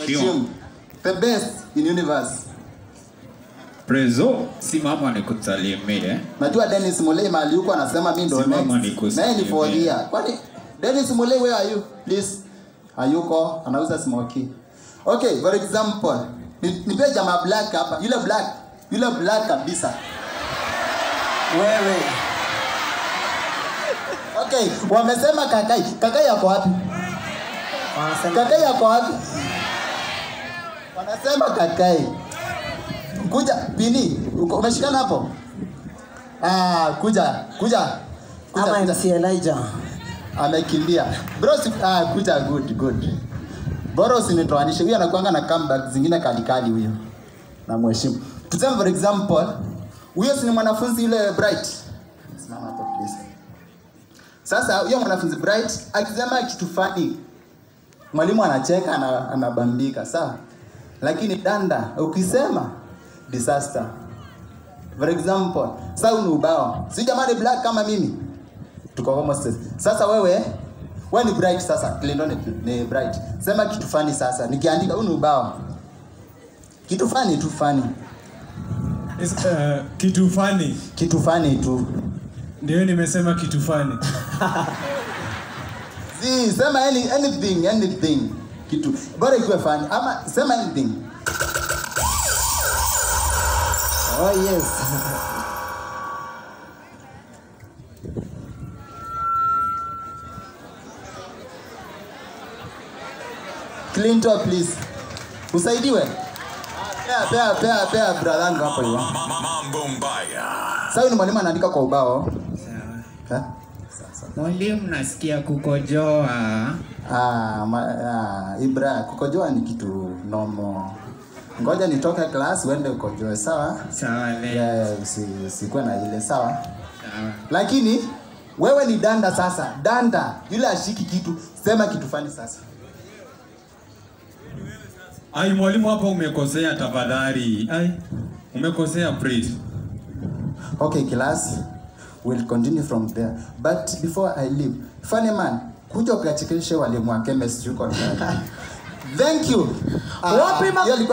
Mheshimu. The best in universe. Prezo, simama nikusalimie. Najua Dennis Mulei mahali huko anasema mimi ndo Simama next. nikusalimie. Naye ni for year. Kwani Dennis Mulei where are you? Please. Hayuko, anauza smoky. Okay, for example, ni- nipe jamaa black hapa. Yule black, yule black kabisa. Wewe. Okay, wamesema kakai. Kakai yako wapi? Wanasema Kakai yako wapi? Wanasema kakai. Kuja, Bini, uko- umeshikana hapo? Ah, kuja, kuja. Kuja, ama kuja. MC Elijah. amekimbia bro si, ah, kuja good good bora usinitoanishe huyo anakuanga na comeback zingine kalikali huyo na mheshimu tuseme for example huyo si ni mwanafunzi yule bright simama hapo please sasa huyo mwanafunzi bright akisema kitu fani mwalimu anacheka ana, anabambika sawa lakini danda ukisema disaster for example sasa huu ni ubao si jamani black kama mimi tuko almost sasa wewe wewe ni bright sasa Clinton ni, ni bright sema kitu fani sasa nikiandika huu ni ubao kitu fani tu fani Is, uh, kitu fani kitu fani tu ndio nimesema kitu fani si sema any, anything anything kitu bora ikiwe fani ama sema anything Oh yes. Clinton please usaidiwe pea pea pea pea brother yangu hapo hiyo Mambo mbaya. sasa huyu ni mwalimu anaandika kwa ubao Sawa. ha? Mwalimu, nasikia kukojoa. Ah, ma, ah, Ibra, kukojoa ni kitu nomo. Ngoja nitoke class uende ukojoe, sawa? Sawa le. Yeah, usi, usikuwe na ile sawa. Sawa. Lakini wewe ni danda sasa, danda yule ashiki kitu, sema kitu fani sasa. ai mwalimu hapa umekosea tafadhali ai umekosea please Okay, class, we'll continue from there. But before I leave, funny man, kuja ukachekeshe walimu wa chemistry uko ndani. Thank you. Ah, Wapi ma- hiyo ilikuwa